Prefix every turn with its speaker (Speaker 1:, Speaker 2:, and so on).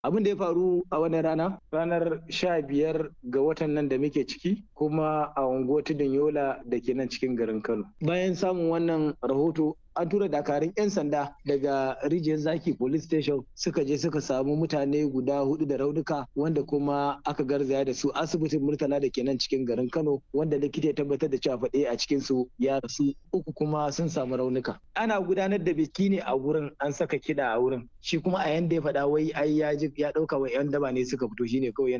Speaker 1: abin da ya faru a wannan rana ranar sha biyar ga watan nan da muke ciki kuma a unguwar tudun yola da ke nan cikin garin kano bayan samun wannan rahoto an tura dakarun 'yan sanda daga rijiyar zaki police station suka je suka samu mutane guda hudu da raunuka wanda kuma aka garzaya da su asibitin murtala da ke nan cikin garin kano wanda likita ya tabbatar da cewa faɗe a cikin su ya rasu uku kuma sun samu raunuka ana gudanar da biki ne a wurin an saka kiɗa a wurin shi kuma a yanda ya faɗa wai ai ya ya ɗauka wa 'yan daba ne suka fito shine kawai